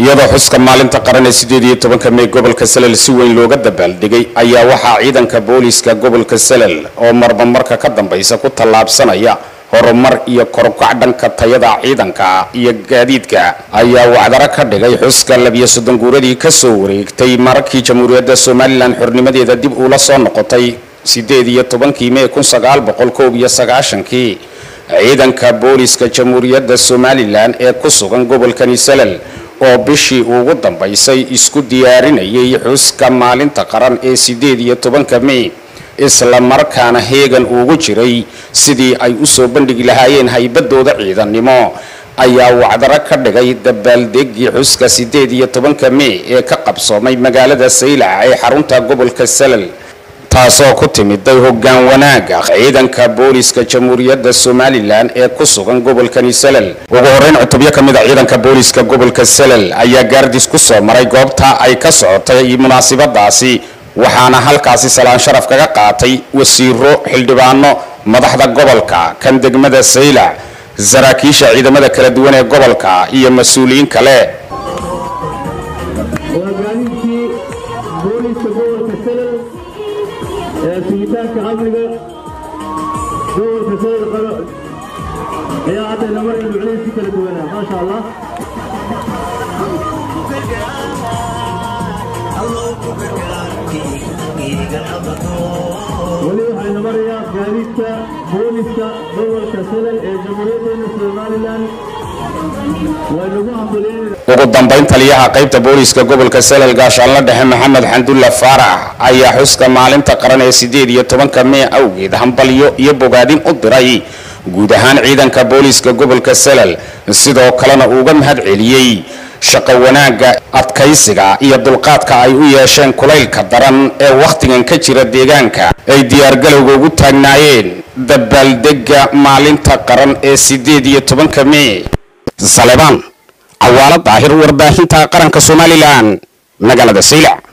iyadoo xuska maalinta qaran ee sideed iyo tobanka mey gobolka salel si weyn looga dabaaldegay ayaa waxaa ciidanka booliiska gobolka salel oo marba marka ka dambaysa ku tallaabsanaya horumar iyo korukac dhanka tayada ciidanka iyo gaadiidka ayaa wacdaro ka dhigay xuska labiyo soddon guuradii kasoo wareegtay mararkii jamhuuriyadda somalilan xornimadeeda dib uula soo noqotay sideed iyo tobankii mey kun sagaal boqol koob iyo sagaashankii ciidanka booliiska jamhuuriyadda somalilan ee ku sugan gobolkani salel oo bishii ugu dambaysay isku diyaarinayay xuska maalinta qaran ee sideed iyo tobanka mey isla markaana heegan ugu jiray sidii ay usoo bandhigi lahaayeen haybadooda ciidannimo ayaa wacdaro ka dhigay dabaaldegii xuska sideed iyo tobanka mey ee ka qabsoomay magaalada saylac ee xarunta gobolka salel taasoo ku timiday hoggaan wanaaga ciidanka booliiska jamhuuriyadda somalilan ee ku sugan gobolkani salel ugu horeyn cutubyo ka mid a ciidanka booliiska gobolka salel ayaa gaardis ku soo maray goobta ay ka socotay munaasabadaasi waxaana halkaasi salaan sharaf kaga qaatay wasiiro xildhibaano madaxda gobolka kan degmada saylac saraakiisha ciidamada kala duwan ee gobolka iyo mas-uuliyiin kale hogaaminkii booliiska gobolka salel ee sugitaanka amniga gobolka salel qaro ayaa haddayna maraynu culays ku kala duwanaa maasha allah weli waxaynu marayaa gaadiidka booliiska gobolka salel ee jamhuuriyaddeena somalilan waynagu hambalyeynayna ugu dambayn taliyaha qaybta booliiska gobolka salel gaashaanla dhexe maxamed xandulla faarax ayaa xuska maalinta qaran ee sideed iyo tobanka mey awgeed hambalyo iyo bogaadin u diray guud ahaan ciidanka booliiska gobolka salel sidoo kalena uuga mahad celiyey shaqo wanaagga adkaysiga iyo dulqaadka ay u yeesheen kulaylka daran ee wakhtigan ka jira deegaanka ay diyaargalowga ugu taagnaayeen dabaaldega maalinta qaran ee sideed iyo tobanka mey salebaan cawaalo daahir warbaahinta qaranka somalilan magaalada saylac